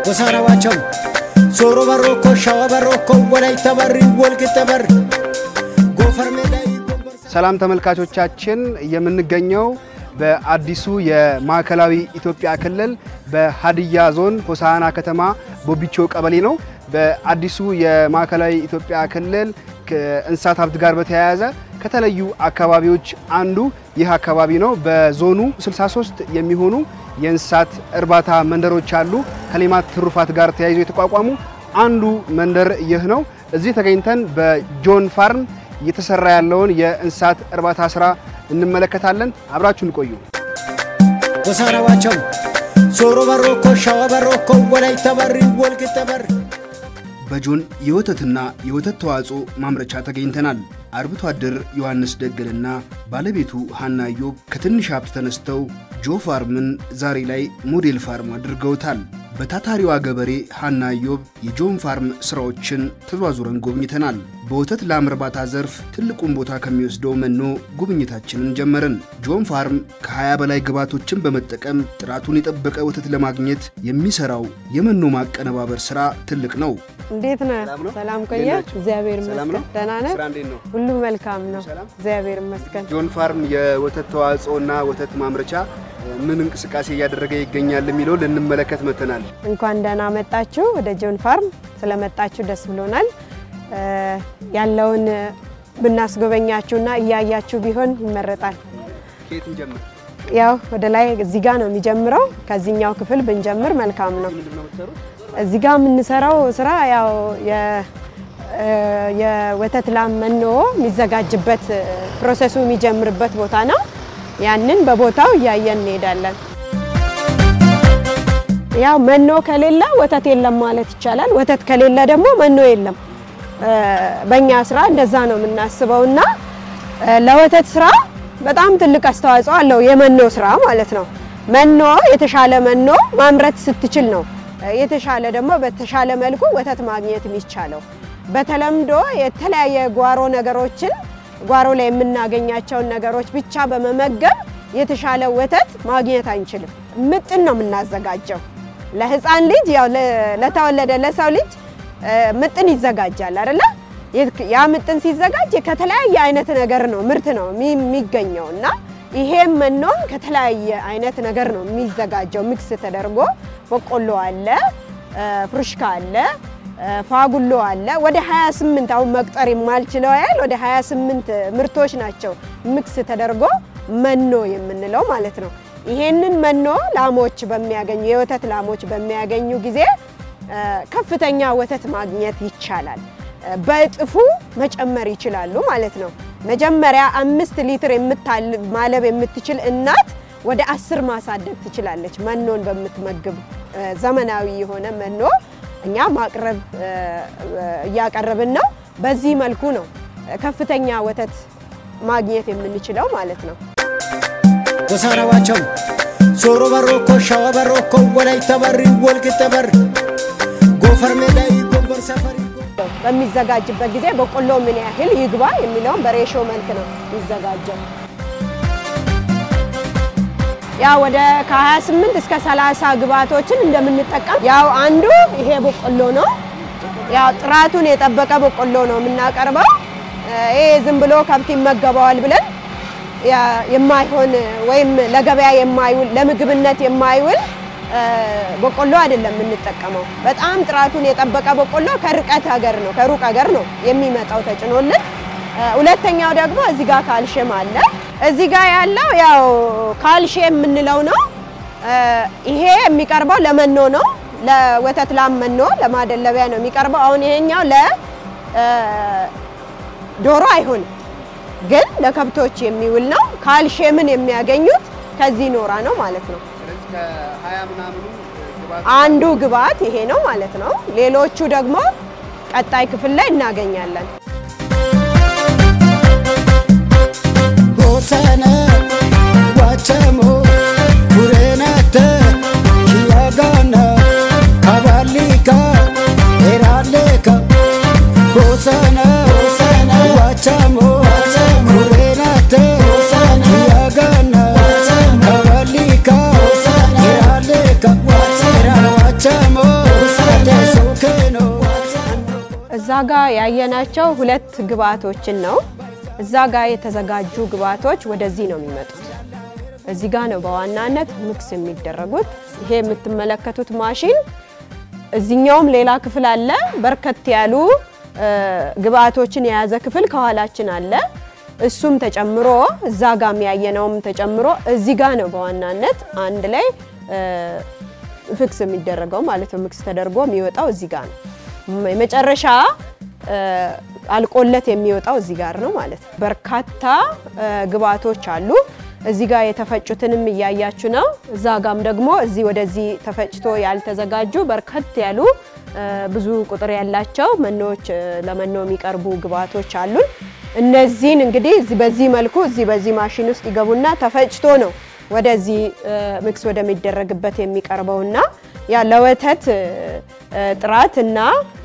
ጎሳነባቸው ሶሮ በሮኮ ሸዋ በሮኮ ወላይታ በሪ ወልቂጤ በር ጎፈር ሜዳ ሰላም ተመልካቾቻችን፣ የምንገኘው በአዲሱ የማዕከላዊ ኢትዮጵያ ክልል በሀዲያ ዞን ሆሳዕና ከተማ ቦቢቾ ቀበሌ ነው። በአዲሱ የማዕከላዊ ኢትዮጵያ ክልል ከእንስሳት ሀብት ጋር በተያያዘ ከተለዩ አካባቢዎች አንዱ ይህ አካባቢ ነው። በዞኑ 63 የሚሆኑ የእንስሳት እርባታ መንደሮች አሉ። ከሌማት ትሩፋት ጋር ተያይዞ የተቋቋሙ አንዱ መንደር ይህ ነው። እዚህ ተገኝተን በጆን ፋርም እየተሰራ ያለውን የእንስሳት እርባታ ስራ እንመለከታለን። አብራችሁን ቆዩ። ጎሳነባቸው ሶሮ በሮኮ ሸዋ በሮኮ ወላይታ በሪ ወልቂጤ በር በጆን የወተትና የወተት ተዋጽኦ ማምረቻ ተገኝተናል። አርብቶ አደር ዮሐንስ ደገልና ባለቤቱ ሀና ዮብ ከትንሽ ሀብት ተነስተው ጆ ፋርምን ዛሬ ላይ ሞዴል ፋርም አድርገውታል። በታታሪዋ ገበሬ ሀና ዮብ የጆን ፋርም ስራዎችን ተዟዙረን ጎብኝተናል። በወተት ላም እርባታ ዘርፍ ትልቁን ቦታ ከሚወስደው መኖ ጉብኝታችንን ጀመርን። ጆን ፋርም ከ20 በላይ ግብዓቶችን በመጠቀም ጥራቱን የጠበቀ ወተት ለማግኘት የሚሰራው የመኖ ማቀነባበር ስራ ትልቅ ነው። እንዴት ነህ? ሰላም ቆየ። እግዚአብሔር ሰላም ነው? ይመስገን። ደህና ነህ? ስራ እንዴት ነው? ሁሉ መልካም ነው። ሰላም? እግዚአብሔር ይመስገን። ጆን ፋርም የወተት ተዋጽኦና ወተት ማምረቻ ምን እንቅስቃሴ እያደረገ ይገኛል የሚለው ልንመለከት መጥተናል። እንኳን ደህና መጣችሁ ወደ ጆን ፋርም። ስለመጣችሁ ደስ ብሎናል። እ ያለውን ብናስጎበኛችሁና እያያችሁ ቢሆን ይመረጣል። ከየት እንጀምር? ያው ወደ ላይ እዚህ ጋር ነው የሚጀምረው። ከዚህኛው ክፍል ብንጀምር መልካም ነው። ምንድን ነው የምትሰሩት? እዚህ ጋር የምንሰራው ስራ ያው የ- እ የወተት ላም መኖ የሚዘጋጅበት እ ፕሮሰሱ የሚጀምርበት ቦታ ነው። ያንን በቦታው እያየን እንሄዳለን። ያው መኖ ከሌለ ወተት የለም ማለት ይቻላል። ወተት ከሌለ ደግሞ መኖ የለም። እ በእኛ ስራ እንደዛ ነው የምናስበው እና እ ለወተት ስራ በጣም ትልቅ አስተዋጽኦ አለው የመኖ ስራ ማለት ነው። መኖ የተሻለ መኖ ማምረት ስትችል ነው እ የተሻለ ደግሞ በተሻለ መልኩ ወተት ማግኘት የሚቻለው። በተለምዶ የተለያየ ጓሮ ነገሮችን ጓሮ ላይ የምናገኛቸውን ነገሮች ብቻ በመመገብ የተሻለ ወተት ማግኘት አንችልም። ምጥን ነው የምናዘጋጀው ለህፃን ልጅ ያው ለ- ለተወለደ ለሰው ልጅ እ ምጥን ይዘጋጃል አይደለ? የት- ያ ምጥን ሲዘጋጅ ከተለያየ አይነት ነገር ነው ምርት ነው የሚ- የሚገኘው እና ይሄም መኖም ከተለያየ አይነት ነገር ነው የሚዘጋጀው። ሚክስ ተደርጎ በቆሎ አለ፣ እ ፍሩሽካ አለ፣ እ ፋጉሎ አለ። ወደ 28 አሁን መቁጠር የማልችለው ያህል ወደ 28 ምርቶች ናቸው ሚክስ ተደርጎ መኖ የምንለው ማለት ነው። ይሄንን መኖ ላሞች በሚያገኙ የወተት ላሞች በሚያገኙ ጊዜ እ ከፍተኛ ወተት ማግኘት ይቻላል። እ በእጥፉ መጨመር ይችላሉ ማለት ነው። መጀመሪያ አምስት ሊትር የምታል ማለብ የምትችል እናት ወደ አስር ማሳደግ ትችላለች። መኖን በምትመግብ እ ዘመናዊ የሆነ መኖ እኛ ማቅረብ እ እ እያቀረብን ነው። በዚህ መልኩ ነው ከፍተኛ ወተት ማግኘት የምንችለው ማለት ነው። ጎሳነባቸው ሶሮ በሮኮ ሸዋ በሮኮ ወላይታ በሪ ወልቂጤ በር ጎፈር ሜዳ ጎንበር ሰፈሪ በሚዘጋጅበት ጊዜ በቆሎ ምን ያህል ይግባ የሚለውን በሬሾ መልክ ነው የሚዘጋጀው። ያው ወደ ከ28 እስከ 30 ግብዓቶችን እንደምንጠቀም ያው አንዱ ይሄ በቆሎ ነው። ያው ጥራቱን የጠበቀ በቆሎ ነው የምናቀርበው። ይሄ ዝም ብሎ ከብት ይመገበዋል ብለን ያ- የማይሆን ወይም ለገበያ የማይውል ለምግብነት የማይውል እ በቆሎ አይደለም የምንጠቀመው። በጣም ጥራቱን የጠበቀ በቆሎ ከርቀት ሀገር ነው ከሩቅ ሀገር ነው የሚመጣው ተጭኖልን። እ ሁለተኛው ደግሞ እዚህ ጋር ካልሽየም አለ። እዚህ ጋር ያለው ያው ካልሽየም የምንለው ነው። እ ይሄ የሚቀርበው ለመኖ ነው፣ ለወተት ላም መኖ ለማደለቢያ ነው የሚቀርበው። አሁን ይሄኛው ለ እ ዶሮ አይሆንም ግን ለከብቶች የሚውል ነው። ካልሽየምን የሚያገኙት ከዚህ ኖራ ነው ማለት ነው። ስለዚህ ከሀያ ምናምኑ ግብዓት አንዱ ግብዓት ይሄ ነው ማለት ነው። ሌሎቹ ደግሞ ቀጣይ ክፍል ላይ እናገኛለን። ሆሰነ ዋቸሞ ኩሬነተ ኪያጋነ ካባሊካ ኤራሌካ ሆሰነ ዋቸሞ ኩሬነተ ኪያጋነ ካባሊካ ኤራሌካ ኤራዋቸሞ እዛ ጋ ያየናቸው ሁለት ግብአቶችን ነው። እዛ ጋ የተዘጋጁ ግብአቶች ወደዚህ ነው የሚመጡት። እዚህ ጋ ነው በዋናነት ሚክስ የሚደረጉት። ይሄ የምትመለከቱት ማሽን እዚኛውም ሌላ ክፍል አለ። በርከት ያሉ ግብአቶችን የያዘ ክፍል ከኋላችን አለ። እሱም ተጨምሮ እዛ ጋ የሚያየነውም ተጨምሮ እዚህ ጋ ነው በዋናነት አንድ ላይ ፍክስ የሚደረገው ማለት ነው። ሚክስ ተደርጎ የሚወጣው እዚህ ጋ ነው። የመጨረሻ አልቆለት የሚወጣው እዚህ ጋር ነው ማለት ነው። በርካታ ግብአቶች አሉ። እዚህ ጋር የተፈጩትንም እያያችሁ ነው። እዛ ጋም ደግሞ እዚህ ወደዚህ ተፈጭቶ ያልተዘጋጁ በርከት ያሉ ብዙ ቁጥር ያላቸው መኖዎች ለመኖ የሚቀርቡ ግብአቶች አሉን። እነዚህን እንግዲህ በዚህ መልኩ እዚህ በዚህ ማሽን ውስጥ ይገቡና ተፈጭቶ ነው ወደዚህ ሚክስ ወደሚደረግበት የሚቀርበውና ያ ለወተት ጥራት እና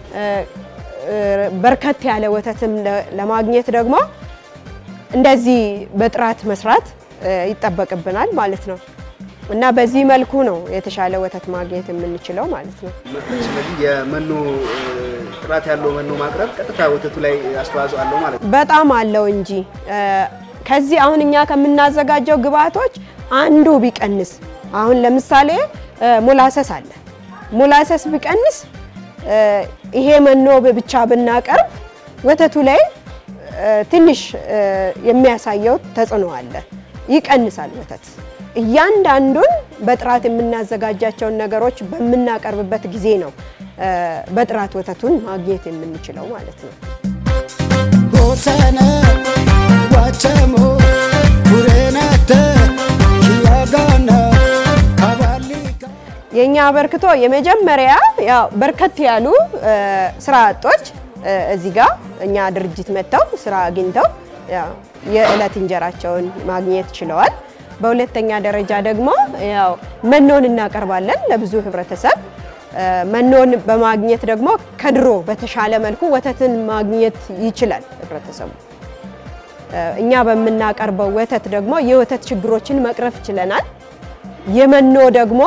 በርከት ያለ ወተትም ለማግኘት ደግሞ እንደዚህ በጥራት መስራት ይጠበቅብናል ማለት ነው። እና በዚህ መልኩ ነው የተሻለ ወተት ማግኘት የምንችለው ማለት ነው። ስለዚህ የመኖ ጥራት ያለው መኖ ማቅረብ ቀጥታ ወተቱ ላይ አስተዋጽኦ አለው ማለት ነው። በጣም አለው እንጂ ከዚህ አሁን እኛ ከምናዘጋጀው ግብአቶች አንዱ ቢቀንስ አሁን ለምሳሌ ሞላሰስ አለ። ሞላሰስ ቢቀንስ ይሄ መኖ ብቻ ብናቀርብ ወተቱ ላይ ትንሽ የሚያሳየው ተጽዕኖ አለ፣ ይቀንሳል ወተት። እያንዳንዱን በጥራት የምናዘጋጃቸውን ነገሮች በምናቀርብበት ጊዜ ነው በጥራት ወተቱን ማግኘት የምንችለው ማለት ነው። ሆሰነ ዋቸሞ ቡሬነተ ኪያጋነ ካባሊካ የኛ አበርክቶ የመጀመሪያ ያው በርከት ያሉ ስራ አጦች እዚህ ጋር እኛ ድርጅት መጥተው ስራ አግኝተው ያው የዕለት እንጀራቸውን ማግኘት ችለዋል። በሁለተኛ ደረጃ ደግሞ ያው መኖን እናቀርባለን ለብዙ ህብረተሰብ። መኖን በማግኘት ደግሞ ከድሮ በተሻለ መልኩ ወተትን ማግኘት ይችላል ህብረተሰቡ። እኛ በምናቀርበው ወተት ደግሞ የወተት ችግሮችን መቅረፍ ችለናል። የመኖ ደግሞ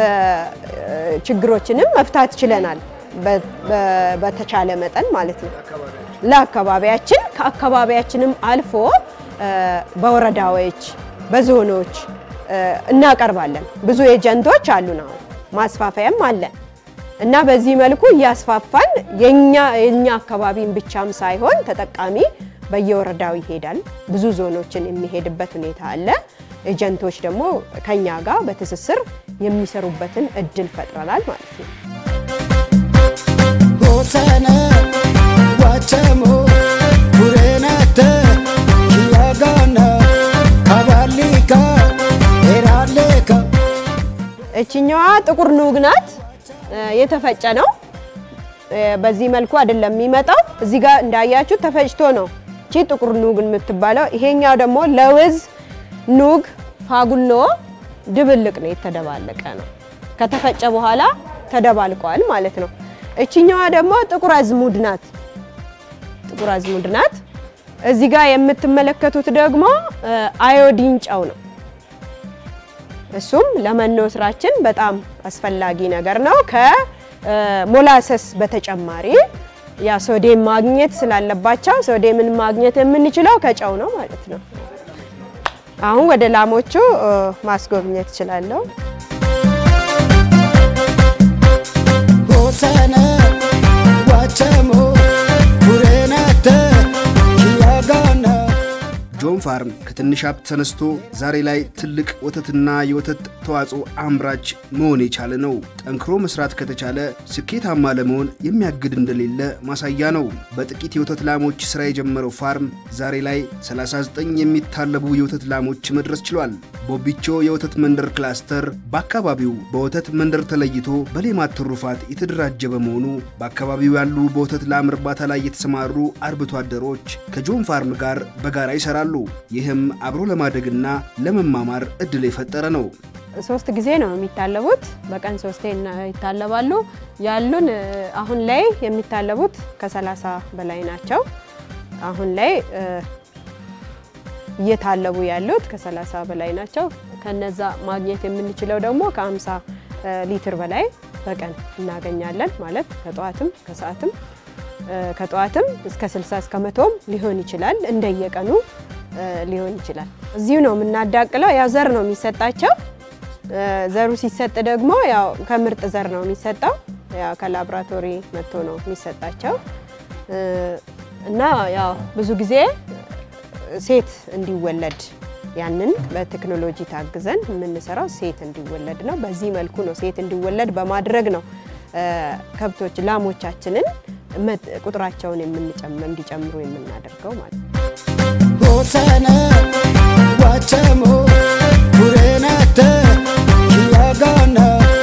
ችግሮችንም መፍታት ችለናል። በተቻለ መጠን ማለት ነው ለአካባቢያችን ከአካባቢያችንም አልፎ በወረዳዎች በዞኖች እናቀርባለን። ብዙ ኤጀንቶች አሉን፣ አሁን ማስፋፋያም አለን እና በዚህ መልኩ እያስፋፋን የኛ የኛ አካባቢን ብቻም ሳይሆን ተጠቃሚ በየወረዳው ይሄዳል። ብዙ ዞኖችን የሚሄድበት ሁኔታ አለ። ኤጀንቶች ደግሞ ከኛ ጋር በትስስር የሚሰሩበትን እድል ፈጥረናል ማለት ነው። ሆሰነ ዋቸሞ ቡሬነተ ኪያጋነ ካባሊካ ኤራሌካ እችኛዋ ጥቁር ኑግ ናት። የተፈጨ ነው። በዚህ መልኩ አይደለም የሚመጣው። እዚህ ጋር እንዳያችሁ ተፈጭቶ ነው እቺ ጥቁር ኑግ የምትባለው። ይሄኛው ደግሞ ለውዝ ኑግ ፋጉሎ ድብልቅ ነው፣ የተደባለቀ ነው። ከተፈጨ በኋላ ተደባልቋል ማለት ነው። እችኛዋ ደግሞ ጥቁር አዝሙድ ናት። ጥቁር አዝሙድ ናት። እዚህ ጋር የምትመለከቱት ደግሞ አዮዲን ጨው ነው። እሱም ለመኖ ስራችን በጣም አስፈላጊ ነገር ነው። ከሞላሰስ በተጨማሪ ያ ሶዴም ማግኘት ስላለባቸው ሶዴምን ማግኘት የምንችለው ከጨው ነው ማለት ነው። አሁን ወደ ላሞቹ ማስጎብኘት እችላለሁ። ሆሰነ ዋቸሞ ቡሬነተ ኪያጋነ ጆን ፋርም ከትንሽ ሀብት ተነስቶ ዛሬ ላይ ትልቅ ወተትና የወተት ተዋጽኦ አምራች መሆን የቻለ ነው። ጠንክሮ መስራት ከተቻለ ስኬታማ ለመሆን የሚያግድ እንደሌለ ማሳያ ነው። በጥቂት የወተት ላሞች ስራ የጀመረው ፋርም ዛሬ ላይ 39 የሚታለቡ የወተት ላሞች መድረስ ችሏል። ቦቢቾ የወተት መንደር ክላስተር በአካባቢው በወተት መንደር ተለይቶ በሌማት ትሩፋት የተደራጀ በመሆኑ በአካባቢው ያሉ በወተት ላም እርባታ ላይ የተሰማሩ አርብቶ አደሮች ከጆን ፋርም ጋር በጋራ ይሰራሉ። ይህም አብሮ ለማደግና ለመማማር እድል የፈጠረ ነው። ሶስት ጊዜ ነው የሚታለቡት። በቀን ሶስቴ እና- ይታለባሉ። ያሉን እ፣ አሁን ላይ የሚታለቡት ከሰላሳ በላይ ናቸው። አሁን ላይ እ፣ እየታለቡ ያሉት ከሰላሳ በላይ ናቸው። ከነዛ ማግኘት የምንችለው ደግሞ ከ50 ሊትር በላይ በቀን እናገኛለን ማለት ከጠዋትም ከሰዓትም ከጠዋትም እስከ 60 እስከ መቶም ሊሆን ይችላል። እንደየቀኑ ሊሆን ይችላል። እዚሁ ነው የምናዳቅለው። ያው ዘር ነው የሚሰጣቸው። ዘሩ ሲሰጥ ደግሞ ያው ከምርጥ ዘር ነው የሚሰጠው። ያው ከላብራቶሪ መጥቶ ነው የሚሰጣቸው እና ያው ብዙ ጊዜ ሴት እንዲወለድ ያንን በቴክኖሎጂ ታግዘን የምንሰራው ሴት እንዲወለድ ነው። በዚህ መልኩ ነው ሴት እንዲወለድ በማድረግ ነው ከብቶች ላሞቻችንን ቁጥራቸውን እንዲጨምሩ የምናደርገው ማለት ነው። ሆሰነ ዋቸሞ ቡሬነተ ኪያጋነ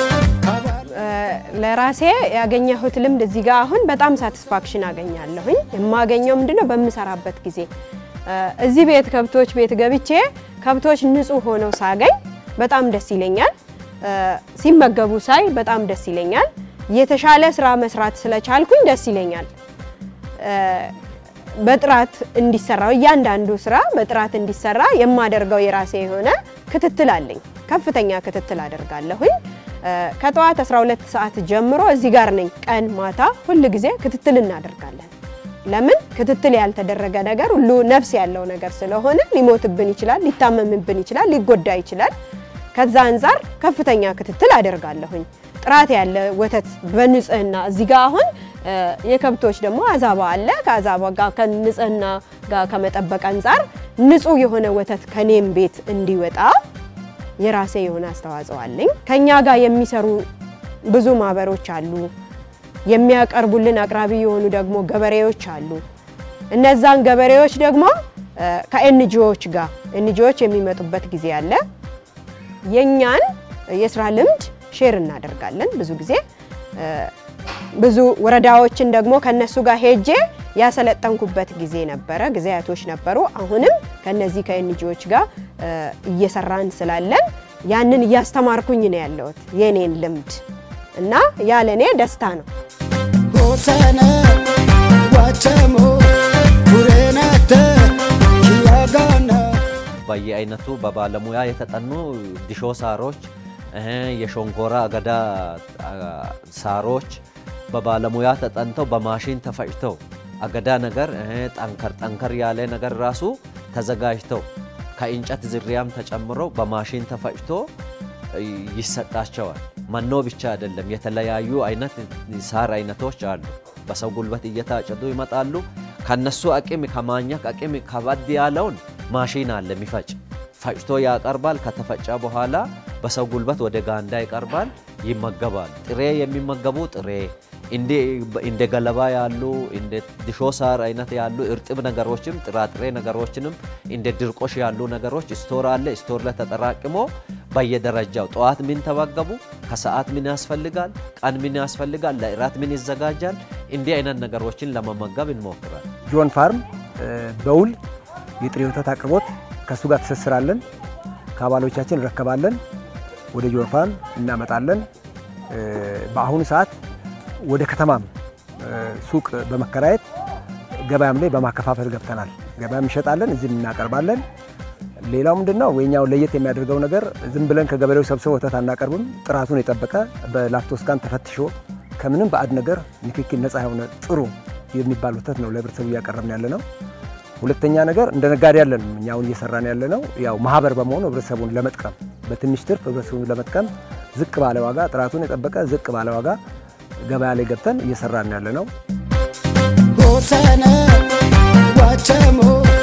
ለራሴ ያገኘሁት ልምድ እዚህ ጋር አሁን በጣም ሳቲስፋክሽን አገኛለሁኝ። የማገኘው ምንድነው በምሰራበት ጊዜ እዚህ ቤት ከብቶች ቤት ገብቼ ከብቶች ንጹህ ሆነው ሳገኝ በጣም ደስ ይለኛል። ሲመገቡ ሳይ በጣም ደስ ይለኛል። የተሻለ ስራ መስራት ስለቻልኩኝ ደስ ይለኛል። በጥራት እንዲሰራው እያንዳንዱ ስራ በጥራት እንዲሰራ የማደርገው የራሴ የሆነ ክትትል አለኝ። ከፍተኛ ክትትል አደርጋለሁኝ። ከጠዋት 12 ሰዓት ጀምሮ እዚህ ጋር ነኝ። ቀን ማታ ሁል ጊዜ ክትትል እናደርጋለን። ለምን ክትትል ያልተደረገ ነገር ሁሉ ነፍስ ያለው ነገር ስለሆነ ሊሞትብን ይችላል፣ ሊታመምብን ይችላል፣ ሊጎዳ ይችላል። ከዛ አንጻር ከፍተኛ ክትትል አደርጋለሁኝ። ጥራት ያለ ወተት በንጽህና እዚህ ጋር አሁን የከብቶች ደግሞ አዛባ አለ። ከአዛባ ጋር ከንጽህና ጋር ከመጠበቅ አንጻር ንጹህ የሆነ ወተት ከኔም ቤት እንዲወጣ የራሴ የሆነ አስተዋጽኦ አለኝ። ከኛ ጋር የሚሰሩ ብዙ ማህበሮች አሉ። የሚያቀርቡልን አቅራቢ የሆኑ ደግሞ ገበሬዎች አሉ። እነዛን ገበሬዎች ደግሞ ከኤንጂኦዎች ጋር ኤንጂኦዎች የሚመጡበት ጊዜ አለ። የኛን የስራ ልምድ ሼር እናደርጋለን። ብዙ ጊዜ ብዙ ወረዳዎችን ደግሞ ከነሱ ጋር ሄጄ ያሰለጠንኩበት ጊዜ ነበረ፣ ጊዜያቶች ነበሩ። አሁንም ከነዚህ ከኤንጂኦዎች ጋር እየሰራን ስላለን ያንን እያስተማርኩኝ ነው ያለሁት የኔን ልምድ እና ያ ለእኔ ደስታ ነው። ሆሰነ ዋቸሞ ቡሬነተ ኪያጋነ በየአይነቱ በባለሙያ የተጠኑ ዲሾ ሳሮች፣ የሾንኮራ አገዳ ሳሮች በባለሙያ ተጠንተው በማሽን ተፈጭተው አገዳ ነገር ጠንከር ጠንከር ያለ ነገር ራሱ ተዘጋጅተው ከእንጨት ዝርያም ተጨምሮ በማሽን ተፈጭቶ ይሰጣቸዋል። መኖ ብቻ አይደለም፣ የተለያዩ አይነት ሳር አይነቶች አሉ። በሰው ጉልበት እየታጨዱ ይመጣሉ። ከነሱ አቅም ከማኘክ አቅም ከበድ ያለውን ማሽን አለ የሚፈጭ ፈጭቶ ያቀርባል። ከተፈጨ በኋላ በሰው ጉልበት ወደ ጋንዳ ይቀርባል፣ ይመገባል። ጥሬ የሚመገቡ ጥሬ እንደ ገለባ ያሉ እንደ ድሾ ሳር አይነት ያሉ እርጥብ ነገሮችም ጥራጥሬ ነገሮችንም እንደ ድርቆሽ ያሉ ነገሮች ስቶር አለ። ስቶር ላይ ተጠራቅሞ በየደረጃው ጠዋት ምን ተመገቡ፣ ከሰዓት ምን ያስፈልጋል፣ ቀን ምን ያስፈልጋል፣ ለእራት ምን ይዘጋጃል። እንዲህ አይነት ነገሮችን ለመመገብ እንሞክራል። ጆን ፋርም በውል የጥሬ ወተት አቅርቦት ከእሱ ጋር ትስስራለን። ከአባሎቻችን እንረከባለን፣ ወደ ጆን ፋርም እናመጣለን። በአሁኑ ሰዓት ወደ ከተማም ሱቅ በመከራየት ገበያም ላይ በማከፋፈል ገብተናል። ገበያም እንሸጣለን፣ እዚህም እናቀርባለን። ሌላው ምንድን ነው የኛው ለየት የሚያደርገው ነገር ዝም ብለን ከገበሬው ሰብስበ ወተት አናቀርብም። ጥራቱን የጠበቀ በላክቶስካን ተፈትሾ ከምንም ባዕድ ነገር ንክኪ ነፃ የሆነ ጥሩ የሚባል ወተት ነው ለህብረተሰቡ እያቀረብን ያለ ነው። ሁለተኛ ነገር እንደ ነጋዴ ያለን እኛውን እየሰራን ያለ ነው ያው ማህበር በመሆኑ ህብረተሰቡን ለመጥቀም በትንሽ ትርፍ ህብረተሰቡን ለመጥቀም ዝቅ ባለ ዋጋ ጥራቱን የጠበቀ ዝቅ ባለ ዋጋ ገበያ ላይ ገብተን እየሰራን ያለ ነው። ሆሰነ ዋቸሞ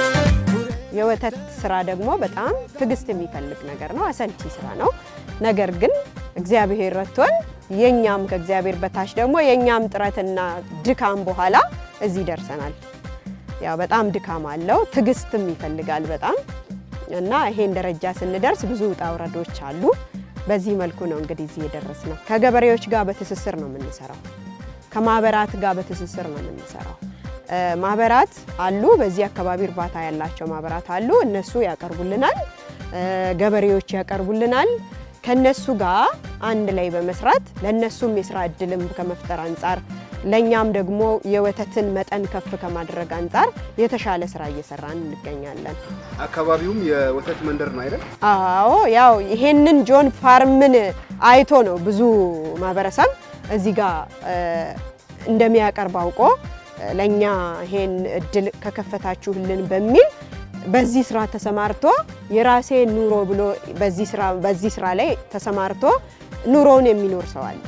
የወተት ስራ ደግሞ በጣም ትዕግስት የሚፈልግ ነገር ነው። አሰልቺ ስራ ነው። ነገር ግን እግዚአብሔር ረድቶን የኛም ከእግዚአብሔር በታች ደግሞ የኛም ጥረትና ድካም በኋላ እዚህ ደርሰናል። ያው በጣም ድካም አለው፣ ትዕግስትም ይፈልጋል በጣም እና ይሄን ደረጃ ስንደርስ ብዙ ውጣ ውረዶች አሉ። በዚህ መልኩ ነው እንግዲህ እዚህ የደረስ ነው። ከገበሬዎች ጋር በትስስር ነው የምንሰራው። ከማህበራት ጋር በትስስር ነው የምንሰራው። ማህበራት አሉ፣ በዚህ አካባቢ እርባታ ያላቸው ማህበራት አሉ። እነሱ ያቀርቡልናል፣ ገበሬዎች ያቀርቡልናል። ከነሱ ጋር አንድ ላይ በመስራት ለነሱም የስራ እድልም ከመፍጠር አንጻር ለእኛም ደግሞ የወተትን መጠን ከፍ ከማድረግ አንጻር የተሻለ ስራ እየሰራን እንገኛለን። አካባቢውም የወተት መንደር ነው አይደል? አዎ ያው ይሄንን ጆን ፋርምን አይቶ ነው ብዙ ማህበረሰብ እዚህ ጋር እንደሚያቀርብ አውቆ ለእኛ ይሄን እድል ከከፈታችሁልን በሚል በዚህ ስራ ተሰማርቶ የራሴ ኑሮ ብሎ በዚህ ስራ በዚህ ስራ ላይ ተሰማርቶ ኑሮውን የሚኖር ሰው አለ።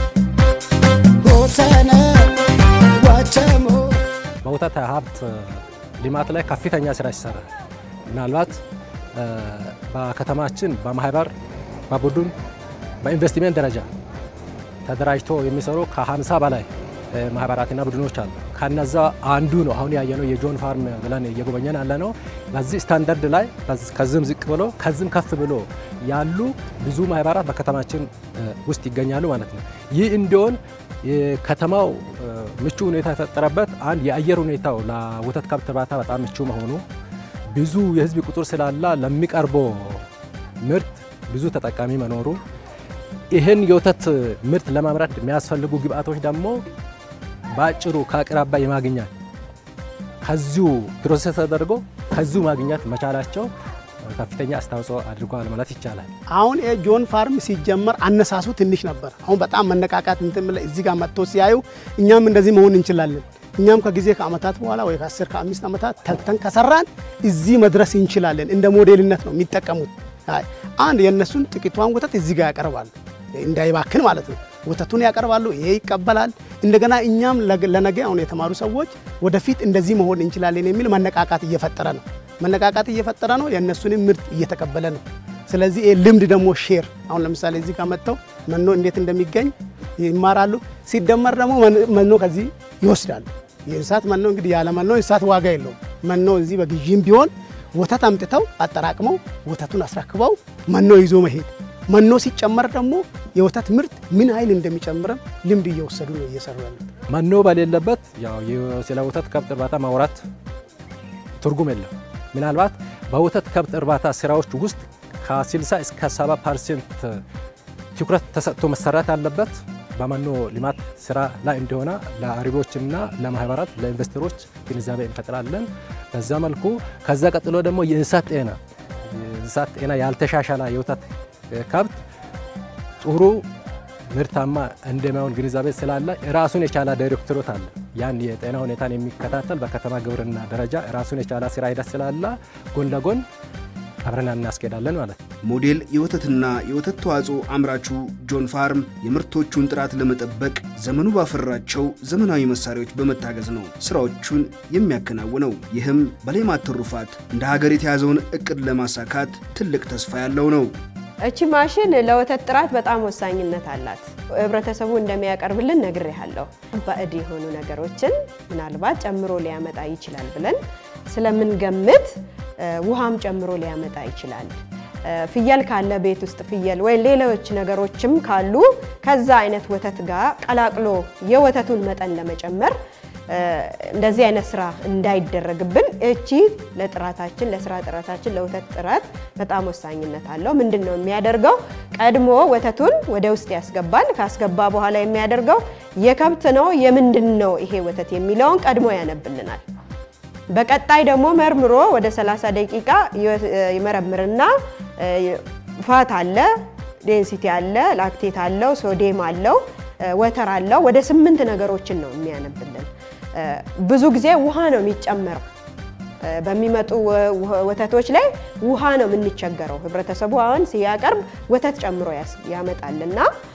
ጎሰነ ዋቸሞ በወተት ሀብት ልማት ላይ ከፍተኛ ስራ ይሰራል። ምናልባት በከተማችን በማህበር በቡድን በኢንቨስትሜንት ደረጃ ተደራጅቶ የሚሰሩ ከ50 በላይ ማህበራትና ቡድኖች አሉ። ከነዛ አንዱ ነው አሁን ያየነው የጆን ፋርም ብለን እየጎበኘን ያለ ነው። በዚህ ስታንዳርድ ላይ ከዚህም ዝቅ ብሎ ከዚህም ከፍ ብሎ ያሉ ብዙ ማህበራት በከተማችን ውስጥ ይገኛሉ ማለት ነው። ይህ እንዲሆን የከተማው ምቹ ሁኔታ የተፈጠረበት አንድ የአየር ሁኔታው ለወተት ከብት እርባታ በጣም ምቹ መሆኑ፣ ብዙ የህዝብ ቁጥር ስላለ ለሚቀርበው ምርት ብዙ ተጠቃሚ መኖሩ፣ ይህን የወተት ምርት ለማምረት የሚያስፈልጉ ግብአቶች ደግሞ በአጭሩ ከአቅራቢያ የማግኘት ከዚሁ ፕሮሰስ ተደርጎ ከዚሁ ማግኘት መቻላቸው ከፍተኛ አስተዋጽኦ አድርጓል ማለት ይቻላል። አሁን ጆን ፋርም ሲጀመር አነሳሱ ትንሽ ነበር። አሁን በጣም መነቃቃት እንትን ብለ እዚህ ጋር መጥቶ ሲያዩ እኛም እንደዚህ መሆን እንችላለን፣ እኛም ከጊዜ ከአመታት በኋላ ወይ ከአስር ከአምስት ዓመታት ተግተን ከሰራን እዚህ መድረስ እንችላለን። እንደ ሞዴልነት ነው የሚጠቀሙት። አንድ የእነሱን ጥቂቷን ወተት እዚህ ጋር ያቀርባሉ፣ እንዳይባክን ማለት ነው። ወተቱን ያቀርባሉ፣ ይሄ ይቀበላል። እንደገና እኛም ለነገ አሁን የተማሩ ሰዎች ወደፊት እንደዚህ መሆን እንችላለን የሚል መነቃቃት እየፈጠረ ነው መነቃቃት እየፈጠረ ነው። የእነሱንም ምርት እየተቀበለ ነው። ስለዚህ ይሄ ልምድ ደግሞ ሼር አሁን ለምሳሌ እዚህ ጋር መጥተው መኖ እንዴት እንደሚገኝ ይማራሉ። ሲደመር ደግሞ መኖ ከዚህ ይወስዳሉ። የእንስሳት መኖ እንግዲህ ያለ መኖ እንስሳት ዋጋ የለውም። መኖ እዚህ በግዢም ቢሆን ወተት አምጥተው አጠራቅመው ወተቱን አስረክበው መኖ ይዞ መሄድ መኖ ሲጨመር ደግሞ የወተት ምርት ምን ኃይል እንደሚጨምርም ልምድ እየወሰዱ ነው እየሰሩ ያሉት። መኖ በሌለበት ያው ስለ ወተት ከብት እርባታ ማውራት ትርጉም የለም። ምናልባት በወተት ከብት እርባታ ስራዎች ውስጥ ከ60 እስከ 70 ፐርሰንት ትኩረት ተሰጥቶ መሰራት ያለበት በመኖ ልማት ስራ ላይ እንደሆነ ለአርቢዎችና ለማህበራት ለኢንቨስተሮች ግንዛቤ እንፈጥራለን። በዛ መልኩ ከዛ ቀጥሎ ደግሞ የእንስሳት ጤና የእንስሳት ጤና ያልተሻሻለ የወተት ከብት ጥሩ ምርታማ እንደማይሆን ግንዛቤ ስላለ ራሱን የቻለ ዳይሬክተሮት አለ። ያን የጤና ሁኔታን የሚከታተል በከተማ ግብርና ደረጃ ራሱን የቻለ ስራ ሂደት ስላለ ጎን ለጎን አብረን እናስኬዳለን ማለት ነው። ሞዴል የወተትና የወተት ተዋጽኦ አምራቹ ጆን ፋርም የምርቶቹን ጥራት ለመጠበቅ ዘመኑ ባፈራቸው ዘመናዊ መሳሪያዎች በመታገዝ ነው ስራዎቹን የሚያከናውነው። ይህም በሌማት ትሩፋት እንደ ሀገር የተያዘውን እቅድ ለማሳካት ትልቅ ተስፋ ያለው ነው። እቺ ማሽን ለወተት ጥራት በጣም ወሳኝነት አላት። ህብረተሰቡ እንደሚያቀርብልን ነግሬሃለሁ። ባዕድ የሆኑ ነገሮችን ምናልባት ጨምሮ ሊያመጣ ይችላል ብለን ስለምንገምት ውሃም ጨምሮ ሊያመጣ ይችላል። ፍየል ካለ ቤት ውስጥ ፍየል ወይ ሌሎች ነገሮችም ካሉ ከዛ አይነት ወተት ጋር ቀላቅሎ የወተቱን መጠን ለመጨመር እንደዚህ አይነት ስራ እንዳይደረግብን እቺ ለጥራታችን ለስራ ጥራታችን ለወተት ጥራት በጣም ወሳኝነት አለው። ምንድን ነው የሚያደርገው? ቀድሞ ወተቱን ወደ ውስጥ ያስገባል። ካስገባ በኋላ የሚያደርገው የከብት ነው የምንድን ነው ይሄ ወተት የሚለውን ቀድሞ ያነብልናል። በቀጣይ ደግሞ መርምሮ ወደ 30 ደቂቃ ይመረምርና ፋት አለ፣ ዴንሲቲ አለ፣ ላክቴት አለው፣ ሶዴም አለው፣ ወተር አለው። ወደ ስምንት ነገሮችን ነው የሚያነብልን። ብዙ ጊዜ ውሃ ነው የሚጨመረው። በሚመጡ ወተቶች ላይ ውሃ ነው የምንቸገረው። ህብረተሰቡ አሁን ሲያቀርብ ወተት ጨምሮ ያመጣልና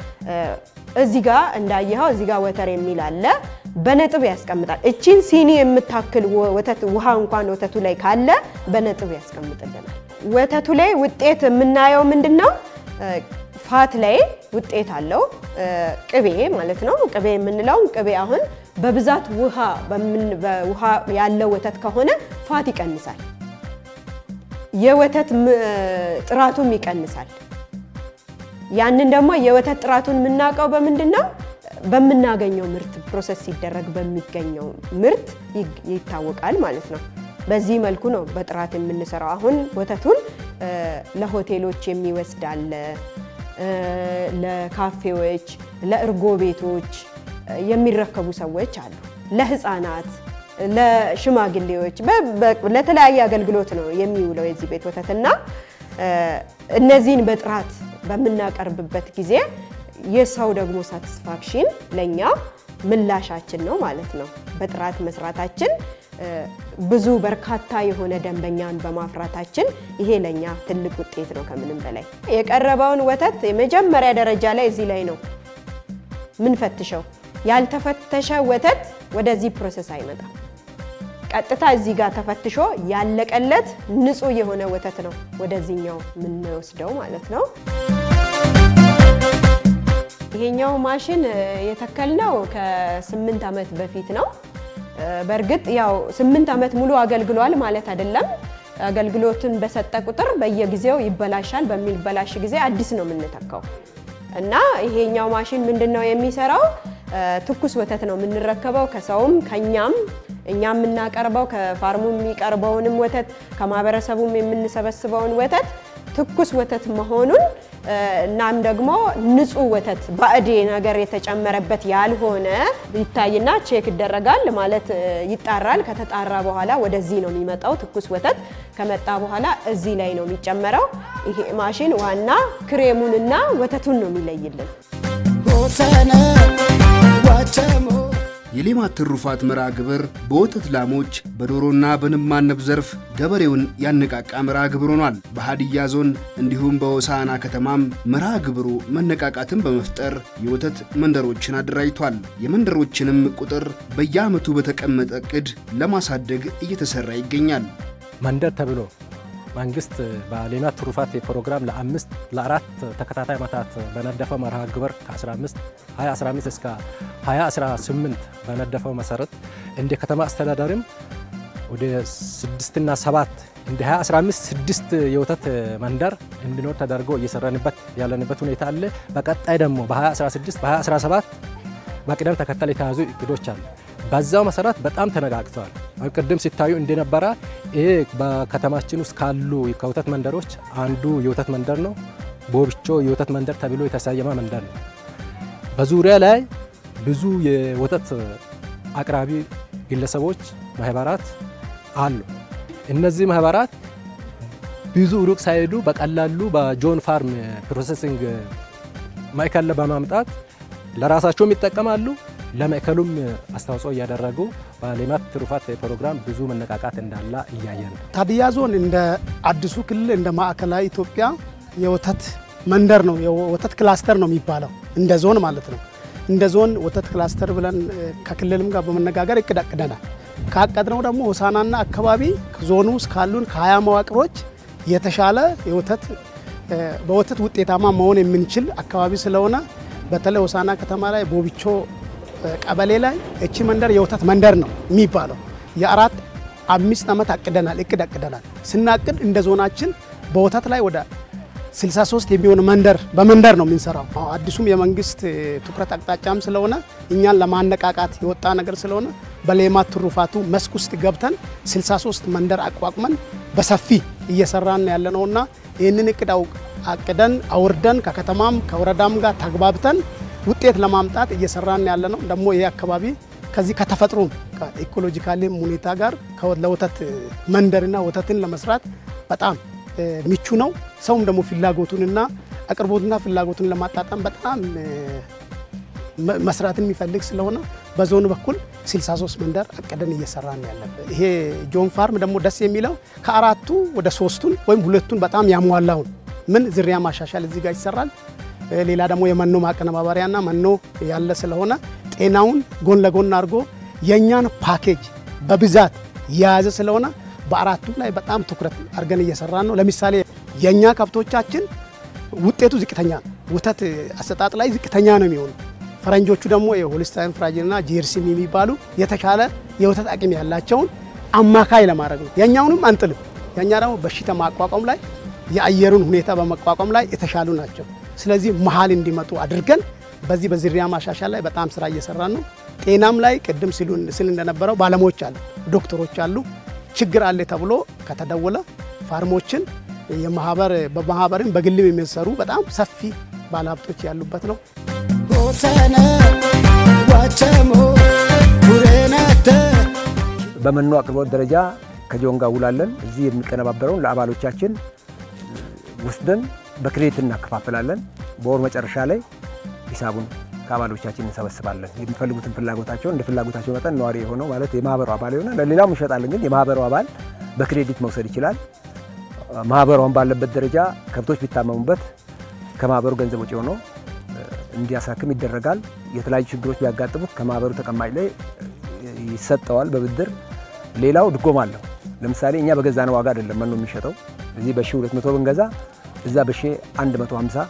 እዚህ ጋር እንዳየኸው እዚህ ጋር ወተር የሚል አለ። በነጥብ ያስቀምጣል። እቺን ሲኒ የምታክል ወተት ውሃ እንኳን ወተቱ ላይ ካለ በነጥብ ያስቀምጥልናል። ወተቱ ላይ ውጤት የምናየው ምንድን ነው? ፋት ላይ ውጤት አለው። ቅቤ ማለት ነው። ቅቤ የምንለው ቅቤ አሁን በብዛት ውሃ ውሃ ያለው ወተት ከሆነ ፋት ይቀንሳል፣ የወተት ጥራቱም ይቀንሳል። ያንን ደግሞ የወተት ጥራቱን የምናውቀው በምንድን ነው? በምናገኘው ምርት ፕሮሰስ ሲደረግ በሚገኘው ምርት ይታወቃል ማለት ነው። በዚህ መልኩ ነው በጥራት የምንሰራው። አሁን ወተቱን ለሆቴሎች የሚወስድ አለ፣ ለካፌዎች፣ ለእርጎ ቤቶች የሚረከቡ ሰዎች አሉ። ለህፃናት፣ ለሽማግሌዎች ለተለያየ አገልግሎት ነው የሚውለው የዚህ ቤት ወተትና እነዚህን በጥራት በምናቀርብበት ጊዜ የሰው ደግሞ ሳቲስፋክሽን ለእኛ ምላሻችን ነው ማለት ነው። በጥራት መስራታችን ብዙ በርካታ የሆነ ደንበኛን በማፍራታችን ይሄ ለኛ ትልቅ ውጤት ነው። ከምንም በላይ የቀረበውን ወተት የመጀመሪያ ደረጃ ላይ እዚህ ላይ ነው ምን ፈትሸው። ያልተፈተሸ ወተት ወደዚህ ፕሮሰስ አይመጣም። ቀጥታ እዚህ ጋር ተፈትሾ ያለቀለት ንጹህ የሆነ ወተት ነው ወደዚህኛው የምንወስደው ማለት ነው። ይሄኛው ማሽን የተከልነው ከስምንት ዓመት በፊት ነው። በእርግጥ ያው ስምንት ዓመት ሙሉ አገልግሏል ማለት አይደለም። አገልግሎትን በሰጠ ቁጥር በየጊዜው ይበላሻል። በሚበላሽ ጊዜ አዲስ ነው የምንተካው እና ይሄኛው ማሽን ምንድን ነው የሚሰራው? ትኩስ ወተት ነው የምንረከበው ከሰውም ከኛም እኛ የምናቀርበው ከፋርሙ የሚቀርበውንም ወተት ከማህበረሰቡም የምንሰበስበውን ወተት ትኩስ ወተት መሆኑን እናም ደግሞ ንጹህ ወተት ባዕድ ነገር የተጨመረበት ያልሆነ ይታይና ቼክ ይደረጋል ማለት ይጣራል። ከተጣራ በኋላ ወደዚህ ነው የሚመጣው። ትኩስ ወተት ከመጣ በኋላ እዚህ ላይ ነው የሚጨመረው። ይሄ ማሽን ዋና ክሬሙንና ወተቱን ነው የሚለይልን። ሆሰነ ዋቸሞ የሌማት ትሩፋት መርሃ ግብር በወተት ላሞች በዶሮና በንብ ማነብ ዘርፍ ገበሬውን ያነቃቃ መርሃ ግብር ሆኗል። በሀዲያ ዞን እንዲሁም በሆሳዕና ከተማም መርሃ ግብሩ መነቃቃትን በመፍጠር የወተት መንደሮችን አደራጅቷል። የመንደሮችንም ቁጥር በየዓመቱ በተቀመጠ ዕቅድ ለማሳደግ እየተሰራ ይገኛል። መንደር ተብሎ መንግስት በሌማት ትሩፋት ፕሮግራም ለአምስት ለአራት ተከታታይ ዓመታት በነደፈው መርሃ ግብር ከ15 2015 እስከ 2018 በነደፈው መሰረት እንደ ከተማ አስተዳደርም ወደ ስድስትና ሰባት እንደ 2015 ስድስት የወተት መንደር እንዲኖር ተደርጎ እየሰራንበት ያለንበት ሁኔታ አለ። በቀጣይ ደግሞ በ2016 በ2017 በቅደም ተከተል የተያዙ እቅዶች አሉ። በዛው መሰረት በጣም ተነቃቅተዋል። አሁን ቅድም ሲታዩ እንደነበረ ይሄ በከተማችን ውስጥ ካሉ ከወተት መንደሮች አንዱ የወተት መንደር ነው። ቦብቾ የወተት መንደር ተብሎ የተሰየመ መንደር ነው። በዙሪያ ላይ ብዙ የወተት አቅራቢ ግለሰቦች፣ ማህበራት አሉ። እነዚህ ማህበራት ብዙ ሩቅ ሳይሄዱ በቀላሉ በጆን ፋርም ፕሮሰሲንግ ማዕከል በማምጣት ለራሳቸውም ይጠቀማሉ ለማዕከሉም አስተዋጽኦ እያደረጉ በሌማት ትሩፋት ፕሮግራም ብዙ መነቃቃት እንዳለ እያየን ነው። ሀዲያ ዞን እንደ አዲሱ ክልል እንደ ማዕከላዊ ኢትዮጵያ የወተት መንደር ነው፣ የወተት ክላስተር ነው የሚባለው እንደ ዞን ማለት ነው። እንደ ዞን ወተት ክላስተር ብለን ከክልልም ጋር በመነጋገር እቅድ አቅደናል። ካቀድነው ደግሞ ሆሳዕናና አካባቢ ዞኑ ውስጥ ካሉን ከሀያ መዋቅሮች የተሻለ የወተት በወተት ውጤታማ መሆን የምንችል አካባቢ ስለሆነ በተለይ ሆሳዕና ከተማ ላይ ቦቢቾ ቀበሌ ላይ እቺ መንደር የወተት መንደር ነው የሚባለው። የአራት አምስት ዓመት አቅደናል እቅድ አቅደናል። ስናቅድ እንደ ዞናችን በወተት ላይ ወደ 63 የሚሆን መንደር በመንደር ነው የምንሰራው። አዲሱም የመንግስት ትኩረት አቅጣጫም ስለሆነ እኛን ለማነቃቃት የወጣ ነገር ስለሆነ በሌማት ትሩፋቱ መስክ ውስጥ ገብተን 63 መንደር አቋቁመን በሰፊ እየሰራን ያለ ነውና ይህንን እቅድ አቅደን አውርደን ከከተማም ከወረዳም ጋር ተግባብተን ውጤት ለማምጣት እየሰራን ያለ ነው። ደግሞ ይህ አካባቢ ከዚህ ከተፈጥሮ ከኢኮሎጂካሊም ሁኔታ ጋር ለወተት መንደርና ወተትን ለመስራት በጣም ምቹ ነው። ሰውም ደግሞ ፍላጎቱንና አቅርቦትና ፍላጎቱን ለማጣጣም በጣም መስራት የሚፈልግ ስለሆነ በዞኑ በኩል 63 መንደር አቅደን እየሰራን ያለበት ይሄ ጆን ፋርም ደግሞ ደስ የሚለው ከአራቱ ወደ ሶስቱን ወይም ሁለቱን በጣም ያሟላውን ምን ዝርያ ማሻሻል እዚህ ጋር ይሰራል። ሌላ ደግሞ የመኖ ማቀነባበሪያና መኖ ያለ ስለሆነ ጤናውን ጎን ለጎን አድርጎ የእኛን ፓኬጅ በብዛት የያዘ ስለሆነ በአራቱ ላይ በጣም ትኩረት አድርገን እየሰራን ነው። ለምሳሌ የእኛ ከብቶቻችን ውጤቱ ዝቅተኛ ነው። ወተት አሰጣጥ ላይ ዝቅተኛ ነው የሚሆኑ ፈረንጆቹ ደግሞ የሆልስታይን ፍራጅንና ጄርሲም የሚባሉ የተሻለ የወተት አቅም ያላቸውን አማካይ ለማድረግ ነው። የእኛውንም አንጥልም። የእኛ ደግሞ በሽታ ማቋቋም ላይ የአየሩን ሁኔታ በመቋቋም ላይ የተሻሉ ናቸው። ስለዚህ መሀል እንዲመጡ አድርገን በዚህ በዝርያ ማሻሻል ላይ በጣም ስራ እየሰራን ነው። ጤናም ላይ ቅድም ስል እንደነበረው ባለሙያዎች አሉ፣ ዶክተሮች አሉ። ችግር አለ ተብሎ ከተደወለ ፋርሞችን የማህበር በማህበርም በግልም የሚሰሩ በጣም ሰፊ ባለሀብቶች ያሉበት ነው። ሆሰነ ዋቸሞ ቡሬናተ በመኖ አቅርቦት ደረጃ ከጆን ጋር ውላለን። እዚህ የሚቀነባበረውን ለአባሎቻችን ወስደን በክሬት እናከፋፍላለን። በወር መጨረሻ ላይ ሂሳቡን ከአባሎቻችን እንሰበስባለን። የሚፈልጉትን ፍላጎታቸውን እንደ ፍላጎታቸው መጠን ነዋሪ የሆነው ማለት የማህበሩ አባል የሆነ ለሌላውም እንሸጣለን። ግን የማህበሩ አባል በክሬዲት መውሰድ ይችላል። ማህበሯን ባለበት ደረጃ ከብቶች ቢታመሙበት ከማህበሩ ገንዘብ ወጪ ሆኖ እንዲያሳክም ይደረጋል። የተለያዩ ችግሮች ቢያጋጥሙት ከማህበሩ ተቀማጭ ላይ ይሰጠዋል በብድር። ሌላው ድጎማ አለው። ለምሳሌ እኛ በገዛነው ዋጋ አይደለም መኖ የሚሸጠው። እዚህ በሺ 200 ብንገዛ እዛ በሺ 150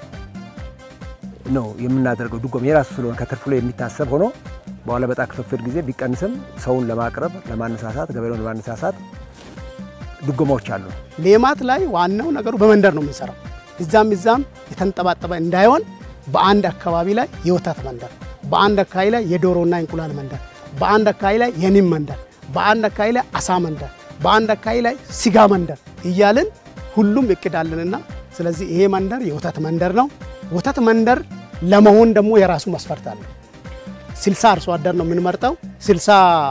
ነው የምናደርገው። ድጎማ የራሱ ስለሆነ ከትርፉ ላይ የሚታሰብ ሆኖ በኋላ በዕጣ ክፍፍል ጊዜ ቢቀንስም ሰውን ለማቅረብ ለማነሳሳት፣ ገበሬውን ለማነሳሳት ድጎማዎች አሉ። ሌማት ላይ ዋናው ነገሩ በመንደር ነው የምንሰራው። እዛም እዛም የተንጠባጠበ እንዳይሆን በአንድ አካባቢ ላይ የወተት መንደር፣ በአንድ አካባቢ ላይ የዶሮና እንቁላል መንደር፣ በአንድ አካባቢ ላይ የኒም መንደር፣ በአንድ አካባቢ ላይ አሳ መንደር፣ በአንድ አካባቢ ላይ ስጋ መንደር እያልን ሁሉም እቅድ አለንና ስለዚህ ይሄ መንደር የወተት መንደር ነው። ወተት መንደር ለመሆን ደግሞ የራሱ መስፈርት አለ። ስልሳ አርሶ አደር ነው የምንመርጠው። ስልሳ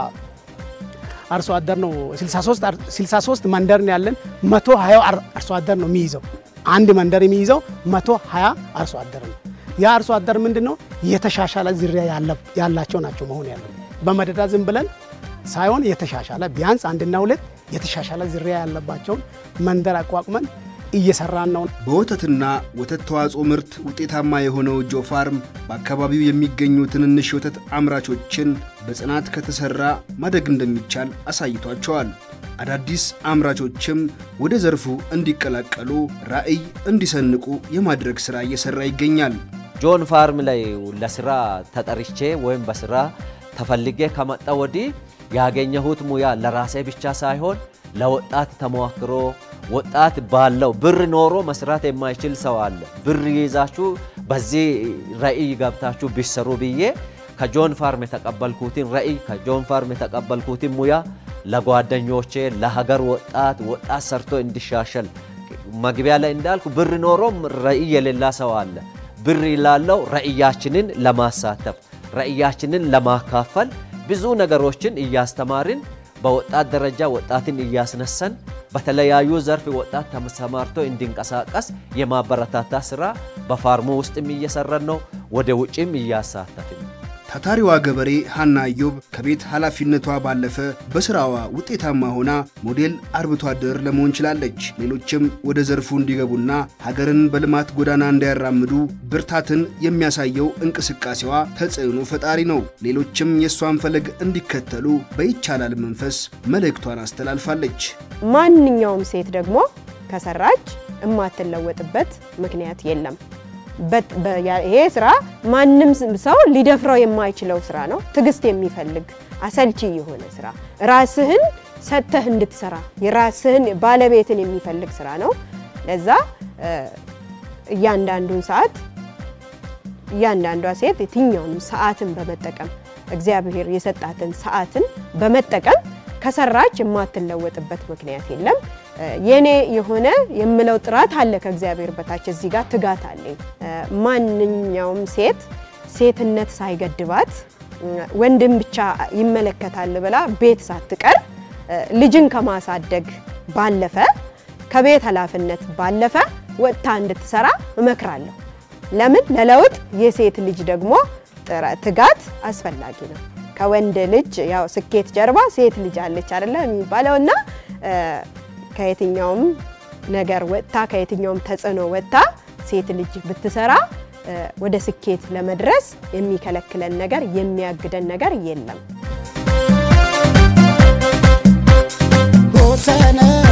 አርሶ አደር ነው 63 63 መንደር ነው ያለን። 120 አርሶ አደር ነው የሚይዘው። አንድ መንደር የሚይዘው 120 አርሶ አደር ነው። ያ አርሶ አደር ምንድነው የተሻሻለ ዝርያ ያላቸው ናቸው መሆን ያለው። በመደዳ ዝም ብለን ሳይሆን የተሻሻለ ቢያንስ አንድና ሁለት የተሻሻለ ዝርያ ያለባቸውን መንደር አቋቁመን እየሰራን ነው። በወተትና ወተት ተዋጽኦ ምርት ውጤታማ የሆነው ጆ ፋርም በአካባቢው የሚገኙ ትንንሽ የወተት አምራቾችን በጽናት ከተሰራ ማደግ እንደሚቻል አሳይቷቸዋል። አዳዲስ አምራቾችም ወደ ዘርፉ እንዲቀላቀሉ ራዕይ እንዲሰንቁ የማድረግ ሥራ እየሠራ ይገኛል። ጆን ፋርም ላይ ለስራ ተጠርቼ ወይም በስራ ተፈልጌ ከመጣ ወዲህ ያገኘሁት ሙያ ለራሴ ብቻ ሳይሆን ለወጣት ተሞክሮ ወጣት ባለው ብር ኖሮ መስራት የማይችል ሰው አለ። ብር ይዛችሁ በዚህ ራዕይ ገብታችሁ ቢሰሩ ብዬ ከጆን ፋርም የተቀበልኩትን ራዕይ ከጆን ፋርም የተቀበልኩትን ሙያ ለጓደኞቼ፣ ለሀገር ወጣት ወጣት ሰርቶ እንዲሻሸል መግቢያ ላይ እንዳልኩ ብር ኖሮም ራዕይ የሌላ ሰው አለ። ብር ላለው ራዕያችንን ለማሳተፍ ራዕያችንን ለማካፈል ብዙ ነገሮችን እያስተማርን በወጣት ደረጃ ወጣትን እያስነሳን በተለያዩ ዘርፍ ወጣት ተሰማርቶ እንዲንቀሳቀስ የማበረታታ ስራ በፋርሙ ውስጥም እየሰራን ነው። ወደ ውጭም እያሳተፍን ነው። ታታሪዋ ገበሬ ሀና ኢዮብ ከቤት ኃላፊነቷ ባለፈ በስራዋ ውጤታማ ሆና ሞዴል አርብቶ አደር ለመሆን ችላለች። ሌሎችም ወደ ዘርፉ እንዲገቡና ሀገርን በልማት ጎዳና እንዲያራምዱ ብርታትን የሚያሳየው እንቅስቃሴዋ ተጽዕኖ ፈጣሪ ነው። ሌሎችም የእሷን ፈለግ እንዲከተሉ በይቻላል መንፈስ መልእክቷን አስተላልፋለች። ማንኛውም ሴት ደግሞ ከሰራች የማትለወጥበት ምክንያት የለም። ይሄ ስራ ማንም ሰው ሊደፍረው የማይችለው ስራ ነው። ትዕግስት የሚፈልግ አሰልቺ የሆነ ስራ፣ ራስህን ሰጥተህ እንድትሰራ የራስህን ባለቤትን የሚፈልግ ስራ ነው። ለዛ እያንዳንዱን ሰዓት እያንዳንዷ ሴት የትኛውንም ሰዓትን በመጠቀም እግዚአብሔር የሰጣትን ሰዓትን በመጠቀም ከሰራች የማትለወጥበት ምክንያት የለም። የኔ የሆነ የምለው ጥራት አለ ከእግዚአብሔር በታች እዚህ ጋር ትጋት አለኝ። ማንኛውም ሴት ሴትነት ሳይገድባት ወንድም ብቻ ይመለከታል ብላ ቤት ሳትቀር ልጅን ከማሳደግ ባለፈ ከቤት ኃላፊነት ባለፈ ወጥታ እንድትሰራ እመክራለሁ። ለምን ለለውጥ የሴት ልጅ ደግሞ ትጋት አስፈላጊ ነው። ከወንድ ልጅ ያው ስኬት ጀርባ ሴት ልጅ አለች አይደለ የሚባለው እና ከየትኛውም ነገር ወጥታ ከየትኛውም ተጽዕኖ ወጥታ ሴት ልጅ ብትሰራ ወደ ስኬት ለመድረስ የሚከለክለን ነገር የሚያግደን ነገር የለም። ሆሰነ